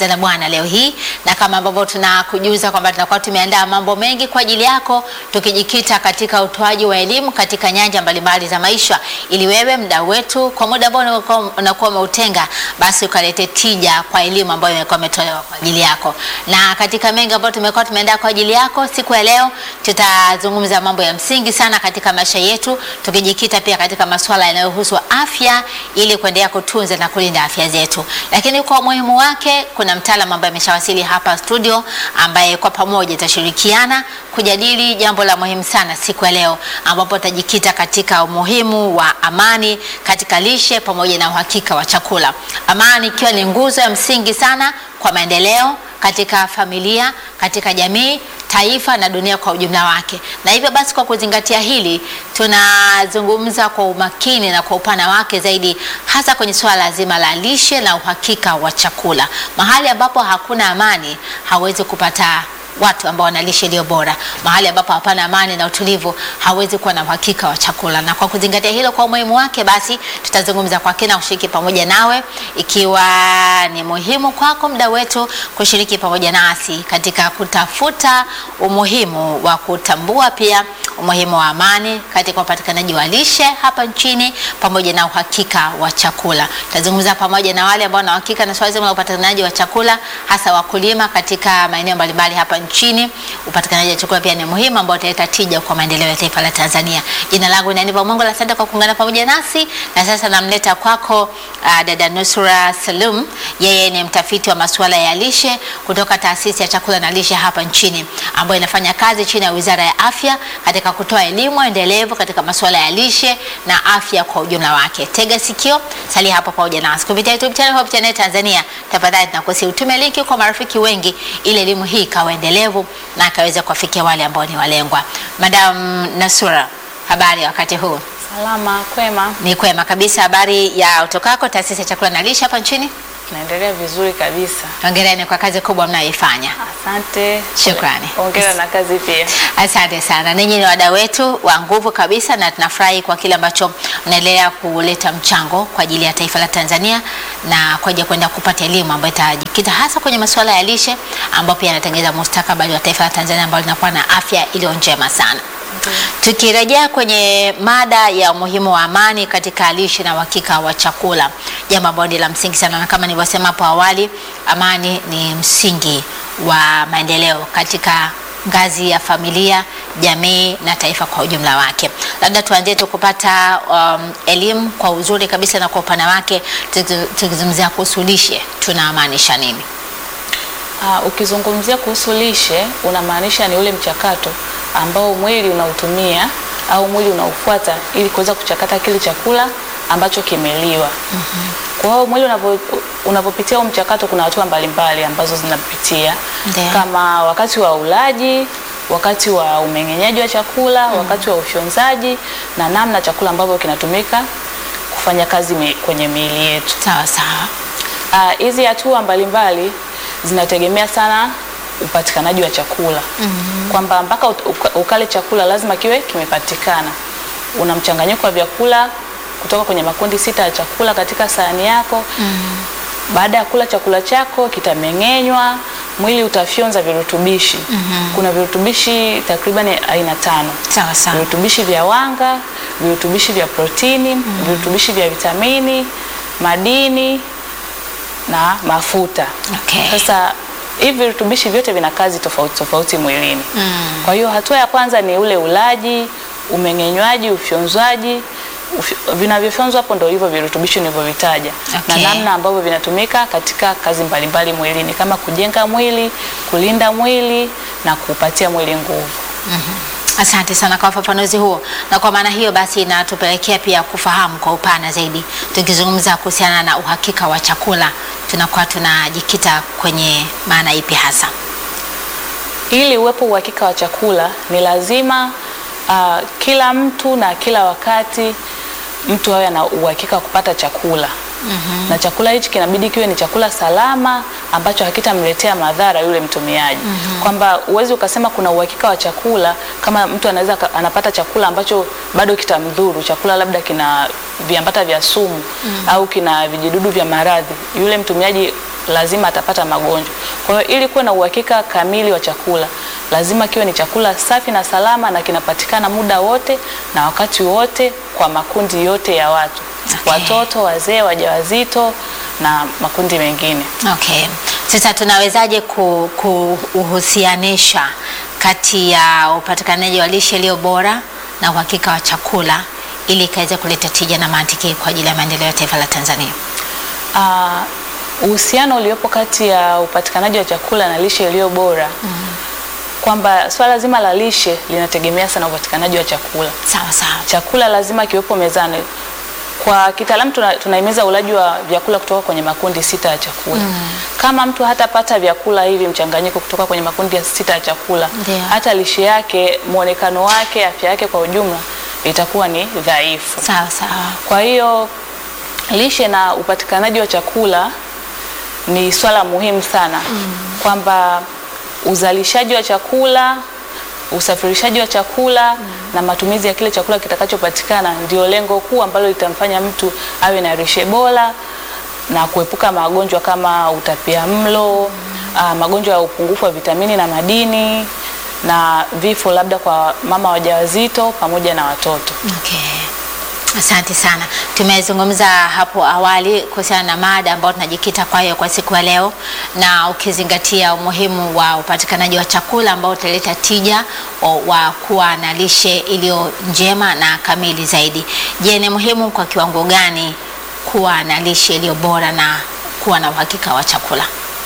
Anza na Bwana leo hii, na kama ambavyo tunakujuza kwamba tunakuwa tumeandaa mambo mengi kwa ajili yako, tukijikita katika utoaji wa elimu katika nyanja mbalimbali za maisha, ili wewe mdau wetu kwa muda ambao unakuwa- unakuwa umeutenga, basi ukalete tija kwa elimu ambayo imekuwa imetolewa kwa ajili yako. Na katika mengi ambayo tumekuwa tumeandaa kwa ajili yako, siku ya leo tutazungumza mambo ya msingi sana katika maisha yetu, tukijikita pia katika masuala yanayohusu afya ili kuendelea kutunza na kulinda afya zetu. Lakini kwa umuhimu wake, kuna mtaalamu ambaye ameshawasili hapa studio, ambaye kwa pamoja tutashirikiana kujadili jambo la muhimu sana siku ya leo, ambapo tutajikita katika umuhimu wa amani katika lishe pamoja na uhakika wa chakula. Amani ikiwa ni nguzo ya msingi sana kwa maendeleo katika familia, katika jamii, taifa na dunia kwa ujumla wake. Na hivyo basi, kwa kuzingatia hili, tunazungumza kwa umakini na kwa upana wake zaidi, hasa kwenye suala zima la lishe na uhakika wa chakula. Mahali ambapo hakuna amani, hawezi kupata watu ambao wana lishe iliyo bora. Mahali ambapo hapana amani na utulivu, hawezi kuwa na uhakika wa chakula. Na kwa kuzingatia hilo kwa umuhimu wake, basi tutazungumza kwa kina, kushiriki pamoja nawe, ikiwa ni muhimu kwako mda wetu kushiriki pamoja nasi katika kutafuta umuhimu wa kutambua pia umuhimu wa amani katika upatikanaji wa lishe hapa nchini pamoja na uhakika wa chakula. Tutazungumza pamoja na wale ambao wana uhakika na swala zima la upatikanaji wa chakula, hasa wakulima katika maeneo mbalimbali hapa nchini. Upatikanaji wa chakula pia ni muhimu, ambao utaleta tija kwa maendeleo ya taifa la Tanzania. Jina langu ni Aniva Mungu, asante kwa kuungana pamoja nasi, na sasa namleta kwako uh, dada Nusura Salum. Yeye ni mtafiti wa masuala ya lishe kutoka taasisi ya chakula na lishe hapa nchini, ambayo inafanya kazi chini ya Wizara ya Afya katika kutoa elimu endelevu katika masuala ya lishe na afya kwa ujumla wake. Tega sikio, salia hapo pamoja nasi kupitia YouTube channel Hope Channel Tanzania. Tafadhali tunakusihi utume linki kwa marafiki wengi, ili elimu hii ikawa endelevu na akaweza kuwafikia wale ambao ni walengwa. Madam Nasura, habari ya wakati huu? Salama, kwema, Ni kwema kabisa. Habari ya utokako taasisi ya chakula na lishe hapa nchini? naendelea vizuri kabisa. Hongereni kwa kazi kubwa mnayoifanya. Asante, Shukrani. Hongera na kazi pia. Asante sana. Ninyi ni wadau wetu wa nguvu kabisa, na tunafurahi kwa kile ambacho mnaendelea kuleta mchango kwa ajili ya taifa la Tanzania na kwa ajili ya kwenda kupata elimu ambayo itajikita hasa kwenye masuala ya lishe, ambayo pia yanatengeneza mustakabali wa taifa la Tanzania ambalo linakuwa na afya iliyo njema sana. Tukirejea kwenye mada ya umuhimu wa amani katika lishe na uhakika wa chakula, jambo ambalo ni la msingi sana, na kama nilivyosema hapo awali, amani ni msingi wa maendeleo katika ngazi ya familia, jamii na taifa kwa ujumla wake. Labda tuanzie tu kupata um, elimu kwa uzuri kabisa na kwa upana wake, tuki- tukizungumzia kuhusu lishe tunamaanisha nini? Uh, ukizungumzia kuhusu lishe unamaanisha ni ule mchakato ambao mwili unautumia au mwili unaufuata ili kuweza kuchakata kile chakula ambacho kimeliwa. Kwa hiyo mwili unavyo- unavyopitia huu mchakato, kuna hatua mbalimbali ambazo zinapitia Ndiyo. kama wakati wa ulaji, wakati wa umeng'enyaji wa chakula, wakati wa ufyonzaji na namna chakula ambavyo kinatumika kufanya kazi mi, kwenye miili yetu. Sawa sawa. Ah, hizi hatua mbalimbali zinategemea sana upatikanaji wa chakula kwamba mpaka ut- uka- ukale chakula lazima kiwe kimepatikana. Una mchanganyiko wa vyakula kutoka kwenye makundi sita ya chakula katika sahani yako. Baada ya kula chakula chako kitameng'enywa, mwili utafyonza virutubishi. Kuna virutubishi takriban aina tano Sawa sawa. virutubishi vya wanga, virutubishi vya protini, virutubishi vya vitamini, madini na mafuta. Okay. Sasa hivi virutubishi vyote vina kazi tofauti tofauti mwilini. Kwa hiyo hatua ya kwanza ni ule ulaji, umeng'enywaji, ufyonzwaji. Ufy- Vinavyofyonzwa hapo ndio hivyo virutubishi nilivyovitaja Okay. na namna ambavyo vinatumika katika kazi mbalimbali mwilini kama kujenga mwili, kulinda mwili na kuupatia mwili nguvu. Asante sana kwa ufafanuzi huo, na kwa maana hiyo basi inatupelekea pia kufahamu kwa upana zaidi. Tukizungumza kuhusiana na uhakika wa chakula, tunakuwa tunajikita kwenye maana ipi hasa? Ili uwepo uhakika wa chakula ni lazima uh, kila mtu na kila wakati mtu awe na uhakika wa kupata chakula. Mm-hmm. Na chakula hichi kinabidi kiwe ni chakula salama ambacho hakitamletea madhara yule mtumiaji. Mm-hmm. Kwamba uwezi ukasema kuna uhakika wa chakula kama mtu anaweza ka- anapata chakula ambacho bado kitamdhuru, chakula labda kina viambata vya sumu mm-hmm. au kina vijidudu vya maradhi. Yule mtumiaji lazima atapata magonjwa. Kwa hiyo ili kuwe na uhakika kamili wa chakula, lazima kiwe ni chakula safi na salama na kinapatikana muda wote na wakati wote kwa makundi yote ya watu, Okay. watoto, wazee, wajawazito na makundi mengine. Okay. Sasa tunawezaje ku- kuuhusianisha kati ya upatikanaji wa lishe iliyo bora na uhakika wa chakula ili ikaweze kuleta tija na mantiki kwa ajili ya maendeleo ya taifa la Tanzania? Ah, uhusiano uliopo kati ya upatikanaji wa chakula na lishe iliyo bora kwamba swala zima la lishe linategemea sana upatikanaji wa chakula. Sawa sawa. Chakula lazima kiwepo mezani. Kwa kitaalamu tuna, tunahimiza ulaji wa vyakula kutoka kwenye makundi sita ya chakula. Kama mtu hatapata vyakula hivi mchanganyiko kutoka kwenye makundi ya sita ya chakula, Ndio. hata lishe yake, mwonekano wake, afya yake kwa ujumla itakuwa ni dhaifu. Sawa sawa. Kwa hiyo lishe na upatikanaji wa chakula ni swala muhimu sana kwamba uzalishaji wa chakula, usafirishaji wa chakula na matumizi ya kile chakula kitakachopatikana ndio lengo kuu ambalo litamfanya mtu awe na lishe bora na kuepuka magonjwa kama utapiamlo, ah, magonjwa ya upungufu wa vitamini na madini na vifo labda kwa mama wajawazito pamoja na watoto. Okay. Asante sana. Tumezungumza hapo awali kuhusiana na mada ambayo tunajikita kwayo kwa siku ya leo, na ukizingatia umuhimu wa upatikanaji wa chakula ambao utaleta tija wa, wa kuwa na lishe iliyo njema na kamili zaidi. Je, ni muhimu kwa kiwango gani kuwa na lishe iliyo bora na kuwa na uhakika wa chakula?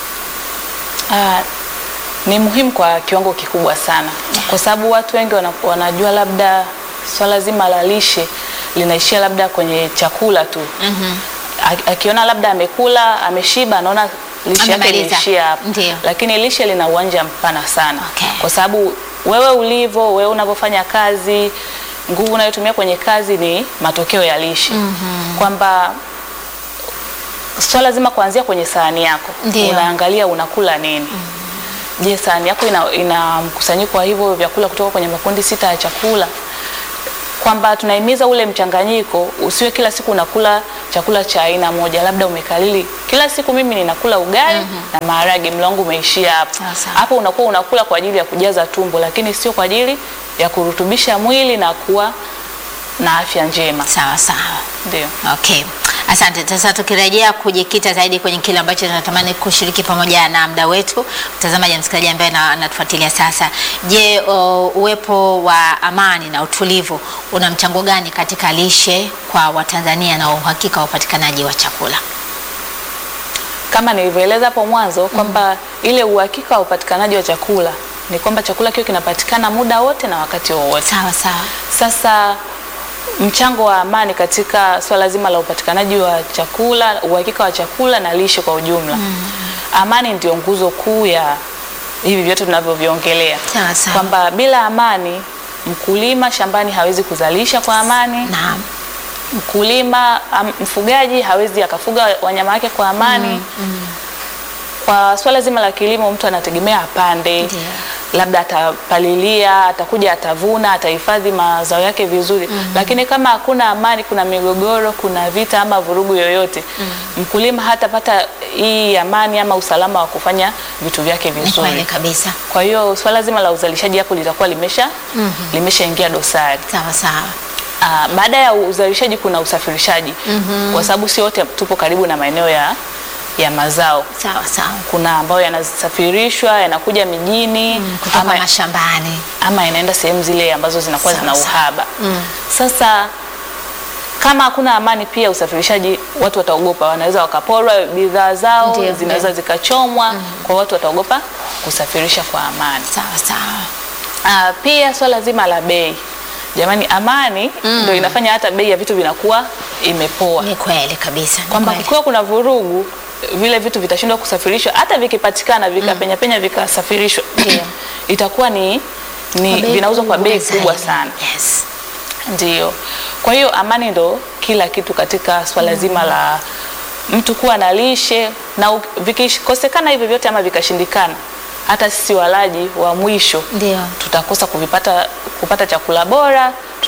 Ah, ni muhimu kwa kiwango kikubwa sana kwa sababu watu wengi wana, wanajua labda swala zima la lishe linaishia labda kwenye chakula tu. A- Akiona labda amekula ameshiba, anaona lishe yake Amemaliza. inaishia hapo, Ndio. lakini lishe lina uwanja mpana sana Okay. kwa sababu wewe ulivyo, wewe unavyofanya kazi, nguvu unayotumia kwenye kazi ni matokeo ya lishe kwamba swala zima kuanzia kwenye sahani yako Ndio. unaangalia unakula nini. Je, sahani yako ina, ina mkusanyiko wa hivyo vyakula kutoka kwenye makundi sita ya chakula, kwamba tunahimiza ule mchanganyiko, usiwe kila siku unakula chakula cha aina moja, labda umekalili kila siku mimi ninakula ugali na maharage, mlo wangu umeishia hapo. Sawa, sawa. Hapo unakuwa unakula kwa ajili ya kujaza tumbo, lakini sio kwa ajili ya kurutubisha mwili na kuwa na afya njema. Sawa sawa. Ndio. Okay. Asante. Sasa tukirejea kujikita zaidi kwenye kile ambacho tunatamani kushiriki pamoja na mda wetu, mtazamaji na msikilizaji ambaye na- anatufuatilia sasa. Je, o, uwepo wa amani na utulivu una mchango gani katika lishe kwa Watanzania na uhakika wa upatikanaji wa chakula? kama nilivyoeleza hapo mwanzo kwamba ile uhakika wa upatikanaji wa chakula ni kwamba chakula kiwe kinapatikana muda wote na wakati wowote. Sawa sawa. Sasa mchango wa amani katika swala zima la upatikanaji wa chakula, uhakika wa chakula na lishe kwa ujumla. Amani ndio nguzo kuu ya hivi vyote tunavyoviongelea, Sawa sawa. kwamba bila amani mkulima shambani hawezi kuzalisha kwa amani Naam. mkulima am, mfugaji hawezi akafuga wanyama wake kwa amani. Kwa swala zima la kilimo, mtu anategemea apande, Ndio. labda atapalilia, atakuja atavuna, atahifadhi mazao yake vizuri, lakini kama hakuna amani, kuna migogoro, kuna vita ama vurugu yoyote, mkulima hatapata hii amani ama usalama wa kufanya vitu vyake Ni kweli vizuri. kabisa. Kwa hiyo swala zima la uzalishaji hapo litakuwa limesha limeshaingia dosari. Sawa sawa. Ah, baada ya uzalishaji kuna usafirishaji kwa sababu si wote tupo karibu na maeneo ya, ya mazao. Sawa sawa. Kuna ambayo yanasafirishwa yanakuja mijini Kutoka ama, mashambani. ama yanaenda sehemu zile ambazo zinakuwa Sawa, zina sawa. uhaba. Sasa kama hakuna amani, pia usafirishaji, watu wataogopa, wanaweza wakaporwa bidhaa zao, Ndio, zinaweza ndio. zikachomwa, kwa watu wataogopa kusafirisha kwa amani. Sawa sawa. Ah, pia swala zima la bei, jamani, amani ndio inafanya hata bei ya vitu vinakuwa imepoa, Ni kweli kabisa. Ni kwamba kweli. kukiwa kuna vurugu vile vitu vitashindwa kusafirishwa, hata vikipatikana vikapenya penya vikasafirishwa Ndio. itakuwa ni, ni Kwa bei vinauzwa kwa bei kubwa kubwa zaidi. sana. Yes. Ndio. Kwa hiyo amani ndo kila kitu katika swala zima la mtu kuwa na lishe na u- vikikosekana hivyo vyote ama vikashindikana, hata sisi walaji wa mwisho Ndio. tutakosa kuvipata kupata chakula bora,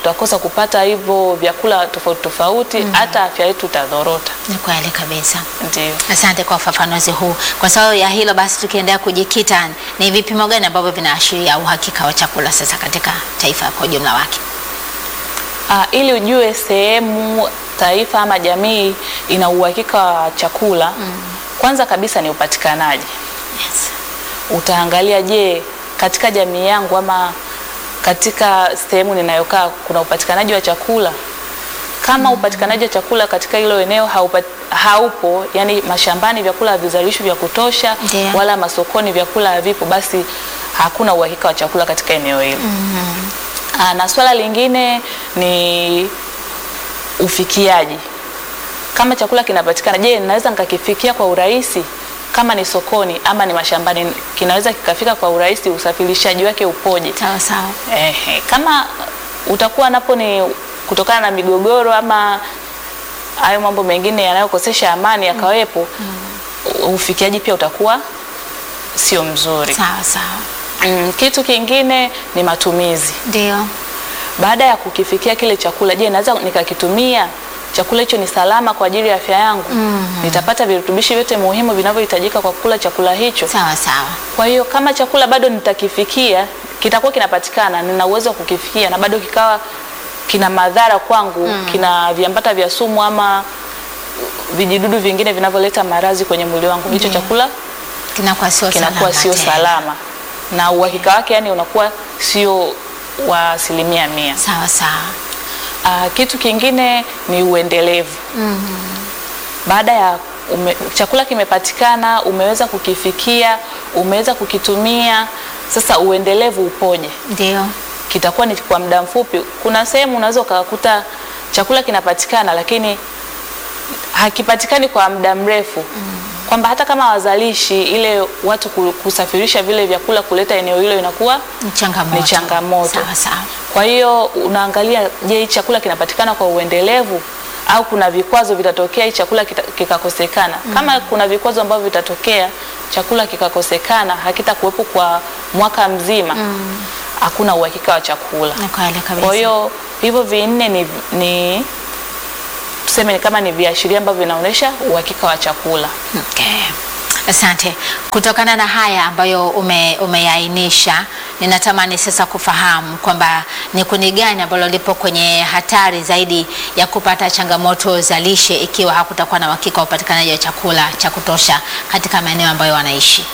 tutakosa kupata hivyo vyakula tofauti tofauti, hata afya yetu itadhorota. Ni kweli kabisa. Ndio. Asante kwa ufafanuzi huu. Kwa sababu ya hilo basi, tukiendelea kujikita, ni vipimo gani ambavyo vinaashiria uhakika wa chakula sasa katika taifa kwa ujumla wake? Ah, ili ujue sehemu, taifa ama jamii ina uhakika wa chakula, kwanza kabisa ni upatikanaji. Yes. Utaangalia, je, katika jamii yangu ama katika sehemu ninayokaa kuna upatikanaji wa chakula? Kama upatikanaji wa chakula katika hilo eneo haupa, haupo, yani mashambani vyakula havizalishwi vya kutosha Ndiyo. wala masokoni vyakula havipo, basi hakuna uhakika wa chakula katika eneo hilo. Ah, na swala lingine ni ufikiaji. Kama chakula kinapatikana, je, naweza nikakifikia kwa urahisi? Kama ni sokoni ama ni mashambani, kinaweza kikafika kwa urahisi? Usafirishaji wake upoje? Sawa sawa. Ehe, kama utakuwa napo ni kutokana na migogoro ama hayo mambo mengine yanayokosesha amani yakawepo, ufikiaji pia utakuwa sio mzuri. Sawa sawa. Mm, kitu kingine ni matumizi. Ndio. Baada ya kukifikia kile chakula, je, naweza nikakitumia? Chakula hicho ni salama kwa ajili ya afya yangu? Nitapata virutubishi vyote muhimu vinavyohitajika kwa kula chakula hicho? Sawa sawa. Kwa hiyo kama chakula bado nitakifikia, kitakuwa kinapatikana, nina uwezo wa kukifikia na bado kikawa kina madhara kwangu, kina viambata vya sumu ama vijidudu vingine vinavyoleta maradhi kwenye mwili wangu, hicho Ndiyo. chakula Kinakuwa sio kinakuwa salama sio tena. salama na uhakika wake yani unakuwa sio wa asilimia mia. Sawa sawa. Ah, kitu kingine ni uendelevu. Baada ya ume, chakula kimepatikana, umeweza kukifikia, umeweza kukitumia, sasa uendelevu upoje? Ndio. Kitakuwa ni kwa muda mfupi. Kuna sehemu unaweza ukakuta chakula kinapatikana, lakini hakipatikani kwa muda mrefu kwamba hata kama wazalishi ile watu ku- kusafirisha vile vyakula kuleta eneo hilo inakuwa Ni changamoto. Ni changamoto. Sawa sawa. kwa hiyo unaangalia, je, hii chakula kinapatikana kwa uendelevu au kuna vikwazo vitatokea hii chakula kita- kikakosekana? Kama kuna vikwazo ambavyo vitatokea chakula kikakosekana, hakitakuwepo kwa mwaka mzima, hakuna uhakika wa chakula. Ni kweli kabisa. Kwa hiyo hivyo vinne ni, ni tuseme ni kama ni viashiria ambavyo vinaonyesha uhakika wa chakula. Okay. Asante. Kutokana na haya ambayo ume, umeainisha, ninatamani sasa kufahamu kwamba ni kundi gani ambalo lipo kwenye hatari zaidi ya kupata changamoto za lishe ikiwa hakutakuwa na uhakika wa upatikanaji wa chakula cha kutosha katika maeneo ambayo wanaishi.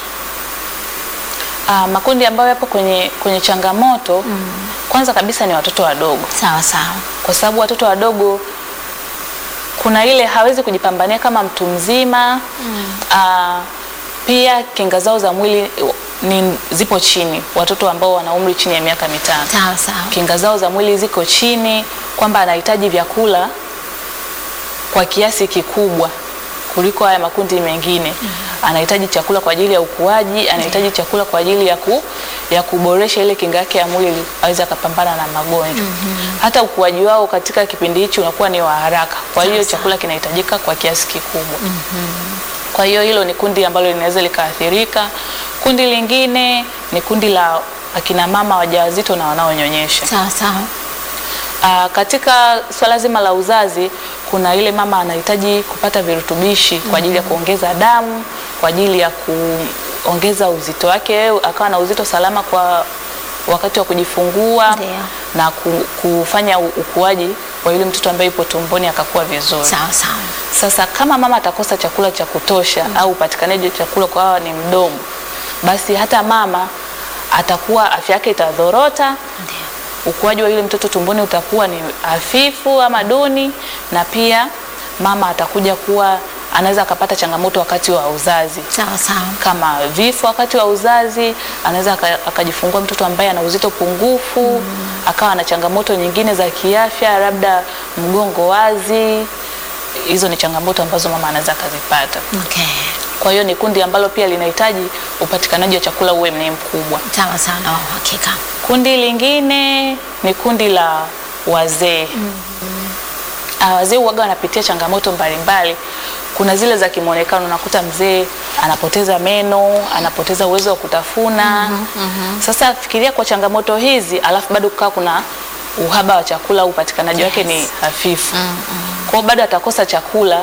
Ah, makundi ambayo yapo kwenye, kwenye changamoto kwanza kabisa ni watoto wadogo, Sawa sawa. kwa sababu watoto wadogo kuna ile hawezi kujipambania kama mtu mzima ah, pia kinga zao za mwili ni zipo chini, watoto ambao wana umri chini ya miaka mitano Sawa sawa. kinga zao za mwili ziko chini, kwamba anahitaji vyakula kwa kiasi kikubwa kuliko haya makundi mengine. Anahitaji chakula kwa ajili ya ukuaji, anahitaji chakula kwa ajili ya, ku, ya kuboresha ile kinga yake ya mwili aweze akapambana na magonjwa. Hata ukuaji wao katika kipindi hichi unakuwa ni wa haraka, kwa hiyo Sasa. chakula kinahitajika kwa kiasi kikubwa. Kwa hiyo hilo ni kundi ambalo linaweza likaathirika. Kundi lingine ni kundi la akina mama wajawazito na wanaonyonyesha. Sawa sawa. Aa, katika swala zima la uzazi kuna ile mama anahitaji kupata virutubishi kwa ajili ya kuongeza damu, kwa ajili ya kuongeza uzito wake, akawa na uzito salama kwa wakati wa kujifungua Ndio. na ku- kufanya u- ukuaji wa yule mtoto ambaye yupo tumboni akakuwa vizuri. Sawa sawa. Sasa kama mama atakosa chakula cha kutosha au upatikanaji wa chakula kwa hawa ni mdogo, basi hata mama atakuwa afya yake itadhorota, Ndio. ukuaji wa yule mtoto tumboni utakuwa ni hafifu ama duni, na pia mama atakuja kuwa anaweza akapata changamoto wakati wa uzazi Sawa sawa. kama vifo wakati wa uzazi, anaweza aka- akajifungua mtoto ambaye ana uzito pungufu, akawa na changamoto nyingine za kiafya, labda mgongo wazi. Hizo ni changamoto ambazo mama anaweza akazipata. Okay. Kwa hiyo ni kundi ambalo pia linahitaji upatikanaji wa chakula uwe ni mkubwa. Sawa sawa na uhakika. Kundi lingine ni kundi la wazee. Ah, wazee huwaga wanapitia changamoto mbalimbali. Kuna zile za kimwonekano, unakuta mzee anapoteza meno, anapoteza uwezo wa kutafuna. Sasa fikiria kwa changamoto hizi, alafu bado kukaa kuna uhaba wa chakula, upatikanaji wake ni hafifu. Kwa hiyo bado atakosa chakula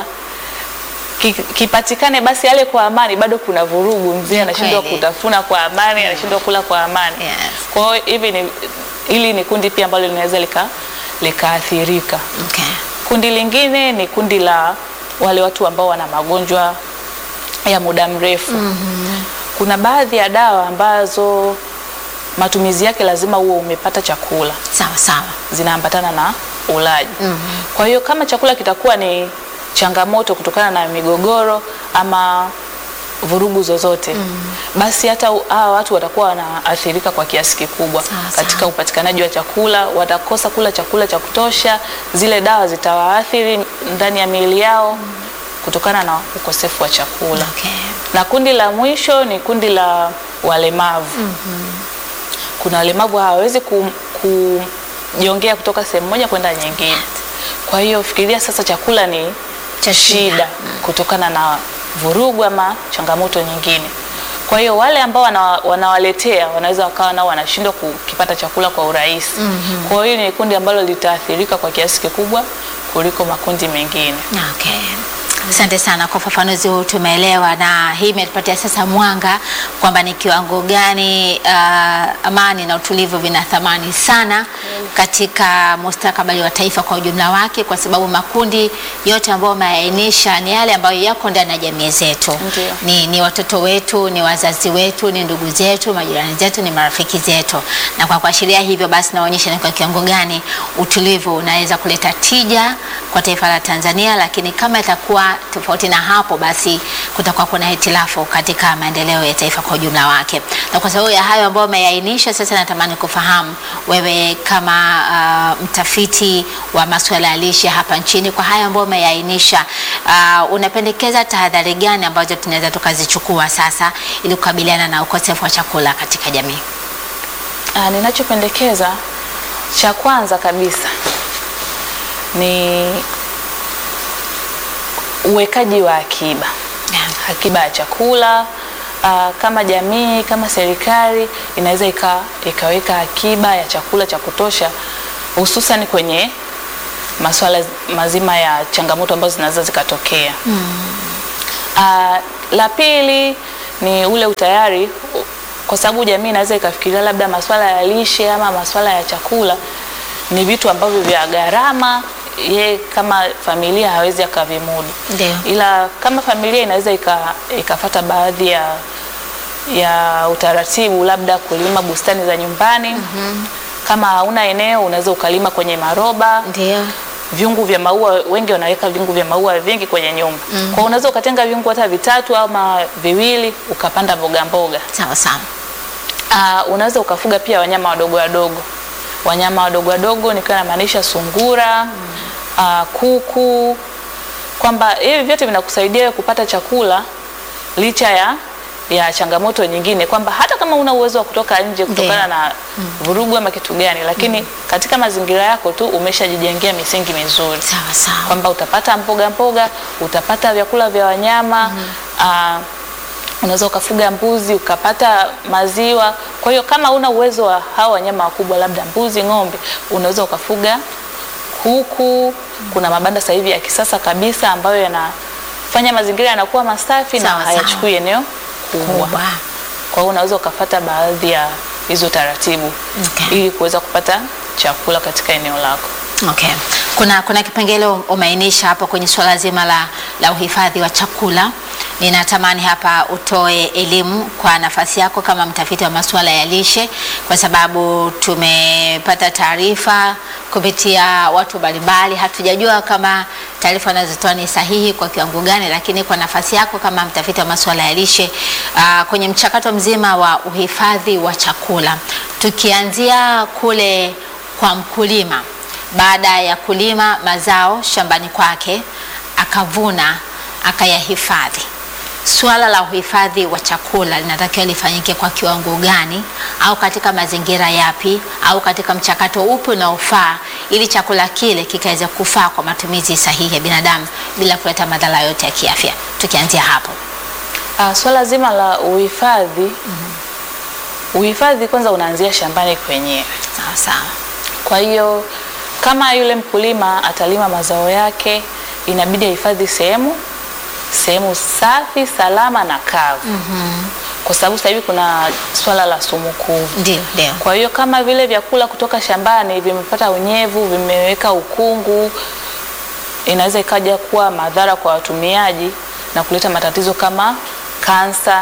Ki- kipatikane basi ale kwa amani, bado kuna vurugu. Mzee anashindwa kweli. kutafuna kwa amani, anashindwa kula kwa amani. Yes. Kwa hiyo hivi ni hili ni kundi pia ambalo linaweza lika likaathirika. Okay. Kundi lingine ni kundi la wale watu ambao wana magonjwa ya muda mrefu. Kuna baadhi ya dawa ambazo matumizi yake lazima uwe umepata chakula, Sawa sawa. zinaambatana na ulaji. Kwa hiyo kama chakula kitakuwa ni changamoto kutokana na migogoro ama vurugu zozote basi hata u- hawa watu watakuwa wanaathirika kwa kiasi kikubwa Sawa, katika sawa. upatikanaji wa chakula, watakosa kula chakula cha kutosha, zile dawa zitawaathiri ndani ya miili yao kutokana na ukosefu wa chakula. Okay. Na kundi la mwisho ni kundi la walemavu. Kuna walemavu hawawezi ku- kujiongea kutoka sehemu moja kwenda nyingine. Kwa hiyo fikiria sasa, chakula ni Cha shida. shida kutokana na vurugu ama changamoto nyingine. Kwa hiyo wale ambao wana, wanawaletea wanaweza wakawa nao wanashindwa kukipata chakula kwa urahisi. Kwa hiyo ni kundi ambalo litaathirika kwa kiasi kikubwa kuliko makundi mengine. Okay. Asante sana kwa ufafanuzi huu, tumeelewa na hii imetupatia sasa mwanga kwamba ni kiwango gani uh, amani na utulivu vina thamani sana katika mustakabali wa taifa kwa ujumla wake, kwa sababu makundi yote ambayo umeainisha ni yale ambayo yako ndani ya jamii zetu. Ndio. Ni, ni watoto wetu, ni wazazi wetu, ni ndugu zetu, majirani zetu, ni marafiki zetu, na kwa kuashiria hivyo basi naonyesha ni kwa kiwango gani utulivu unaweza kuleta tija kwa taifa la Tanzania, lakini kama itakuwa tofauti na hapo, basi kutakuwa kuna hitilafu katika maendeleo ya taifa kwa ujumla wake. Na kwa sababu ya hayo ambayo umeainisha, sasa natamani kufahamu wewe kama uh, mtafiti wa masuala ya lishe hapa nchini, kwa hayo ambayo umeainisha, uh, unapendekeza tahadhari gani ambazo tunaweza tukazichukua sasa ili kukabiliana na ukosefu wa chakula katika jamii? Ah, ninachopendekeza cha kwanza kabisa ni uwekaji wa akiba, akiba ya chakula. Ah, kama jamii, kama serikali inaweza ika, ikaweka akiba ya chakula cha kutosha, hususan kwenye masuala mazima ya changamoto ambazo zinaweza zikatokea. Ah, la pili ni ule utayari, kwa sababu jamii inaweza ikafikiria labda masuala ya lishe ama masuala ya chakula ni vitu ambavyo vya gharama, ye kama familia hawezi akavimudu. Ndio. Ila kama familia inaweza ika, ikafata baadhi ya ya utaratibu, labda kulima bustani za nyumbani. Kama hauna eneo unaweza ukalima kwenye maroba Ndio. viungu vya maua, wengi wanaweka viungu vya maua vingi kwenye nyumba. Kwa hiyo unaweza ukatenga viungu hata vitatu ama viwili ukapanda mboga mboga. Sawa sawa. Uh, unaweza ukafuga pia wanyama wadogo wadogo. Wanyama wadogo wadogo nikiwa namaanisha sungura, uh, kuku, kwamba hivi vyote vinakusaidia wewe kupata chakula licha ya ya changamoto nyingine, kwamba hata kama una uwezo wa kutoka nje kutokana Ndiyo. na vurugu ama kitu gani, lakini katika mazingira yako tu umeshajijengea misingi mizuri Sawa sawa. kwamba utapata mboga mboga, utapata vyakula vya wanyama ah, unaweza ukafuga mbuzi ukapata maziwa. Kwa hiyo kama una uwezo wa hawa wanyama wakubwa, labda mbuzi, ng'ombe, unaweza ukafuga kuku. Kuna mabanda sasa hivi ya kisasa kabisa ambayo yanafanya mazingira yanakuwa masafi na Sawa, sawa. hayachukui eneo kubwa. Kubwa. Kwa hiyo unaweza ukafata baadhi ya hizo taratibu Okay. ili kuweza kupata chakula katika eneo lako. Okay. Kuna, kuna kipengele umeainisha hapo kwenye suala zima la, la uhifadhi wa chakula. Ninatamani hapa utoe elimu kwa nafasi yako kama mtafiti wa masuala ya lishe, kwa sababu tumepata taarifa kupitia watu mbalimbali. Hatujajua kama taarifa anazotoa ni sahihi kwa kiwango gani, lakini kwa nafasi yako kama mtafiti wa masuala ya lishe uh, kwenye mchakato mzima wa uhifadhi wa chakula, tukianzia kule kwa mkulima baada ya kulima mazao shambani kwake akavuna akayahifadhi. Suala la uhifadhi wa chakula linatakiwa lifanyike kwa kiwango gani, au katika mazingira yapi, au katika mchakato upi unaofaa, ili chakula kile kikaweza kufaa kwa matumizi sahihi ya binadamu bila kuleta madhara yote ya kiafya. Tukianzia hapo. Uh, swala zima la uhifadhi uhifadhi kwanza unaanzia shambani kwenyewe. Sawa sawa. Kwa hiyo kama yule mkulima atalima mazao yake, inabidi ahifadhi sehemu sehemu safi, salama na kavu kwa sababu sasa hivi kuna swala la sumu kuvu. Ndio, ndio. Kwa hiyo kama vile vyakula kutoka shambani vimepata unyevu, vimeweka ukungu, inaweza ikaja kuwa madhara kwa watumiaji na kuleta matatizo kama kansa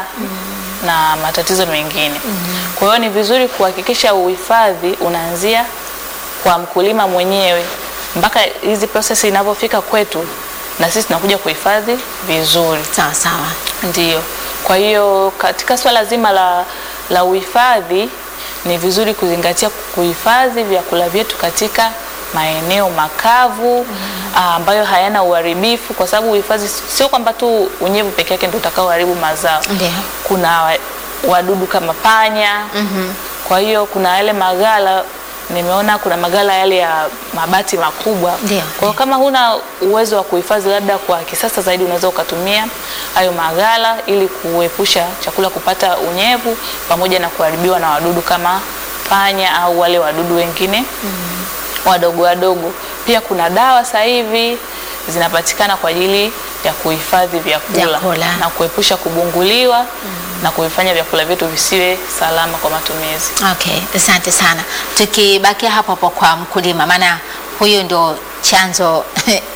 na matatizo mengine. Kwa hiyo ni vizuri kuhakikisha uhifadhi unaanzia kwa mkulima mwenyewe mpaka hizi process inavyofika kwetu, na sisi tunakuja kuhifadhi vizuri. Sawa sawa. Ndiyo. Kwa hiyo katika swala zima la, la uhifadhi ni vizuri kuzingatia kuhifadhi vyakula vyetu katika maeneo makavu ah, ambayo hayana uharibifu, kwa sababu uhifadhi sio kwamba tu unyevu peke yake ndio utakaoharibu mazao. Ndio. Kuna wa- wadudu kama panya. Kwa hiyo kuna yale magala nimeona kuna magala yale ya mabati makubwa. Ndio. Kwa hiyo kama huna uwezo wa kuhifadhi labda kwa kisasa zaidi, unaweza ukatumia hayo magala ili kuepusha chakula kupata unyevu pamoja na kuharibiwa na wadudu kama panya au wale wadudu wengine wadogo wadogo. Pia kuna dawa sasa hivi zinapatikana kwa ajili ya kuhifadhi vyakula Vyakula. na kuepusha kubunguliwa na kuvifanya vyakula vyetu visiwe salama kwa matumizi. Okay, asante sana. Tukibakia hapo hapo kwa mkulima, maana huyu ndio chanzo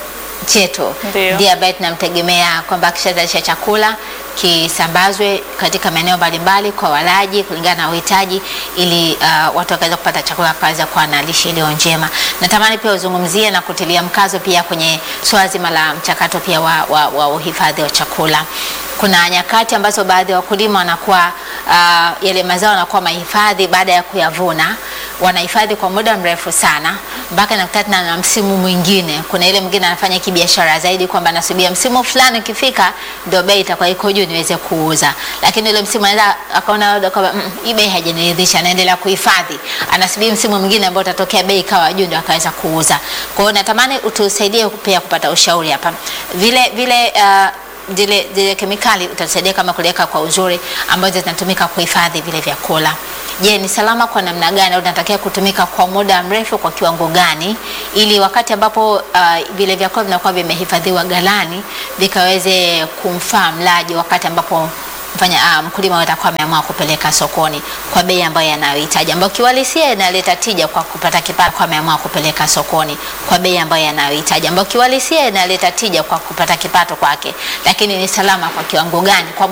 chetu, Ndio. ndiye ambaye tunamtegemea kwamba akishazalisha chakula kisambazwe katika maeneo mbalimbali kwa walaji kulingana na uhitaji, ili uh, watu wakaweza kupata chakula wakaweza kuwa na lishe iliyo njema. Natamani pia uzungumzie na kutilia mkazo pia kwenye swala zima la mchakato pia wa, wa, wa uhifadhi wa chakula. Kuna nyakati ambazo baadhi ya wakulima wanakuwa uh, yale mazao wanakuwa mahifadhi baada ya kuyavuna, wanahifadhi kwa muda mrefu sana mpaka nakutana na msimu mwingine. Kuna ile mwingine anafanya kibiashara zaidi kwamba anasubia msimu fulani ukifika ndio bei itakuwa iko juu niweze kuuza, lakini ile msimu anaweza akaona labda kwamba mm, hii bei haijaniridhisha, anaendelea kuhifadhi, anasubiri msimu mwingine ambao utatokea bei ikawa juu ndio akaweza kuuza. Kwa hiyo natamani utusaidie pia kupata ushauri hapa vile vile uh, zile zile kemikali utatusaidia kama kuliweka kwa uzuri ambazo zinatumika kuhifadhi vile vyakula. Je, ni salama kwa namna gani au inatakiwa kutumika kwa muda mrefu kwa kiwango gani ili wakati ambapo uh, vile vyakula vinakuwa vimehifadhiwa ghalani vikaweze kumfaa mlaji wakati ambapo mfanya uh, mkulima atakuwa ameamua kupeleka sokoni kwa bei ambayo yanayohitaji ambayo kiuhalisia inaleta tija kwa kupata kipato, kwa ameamua kupeleka sokoni kwa bei ambayo yanayohitaji ambayo kiuhalisia inaleta tija kwa kupata kipato kwake, lakini ni salama kwa kiwango gani kwa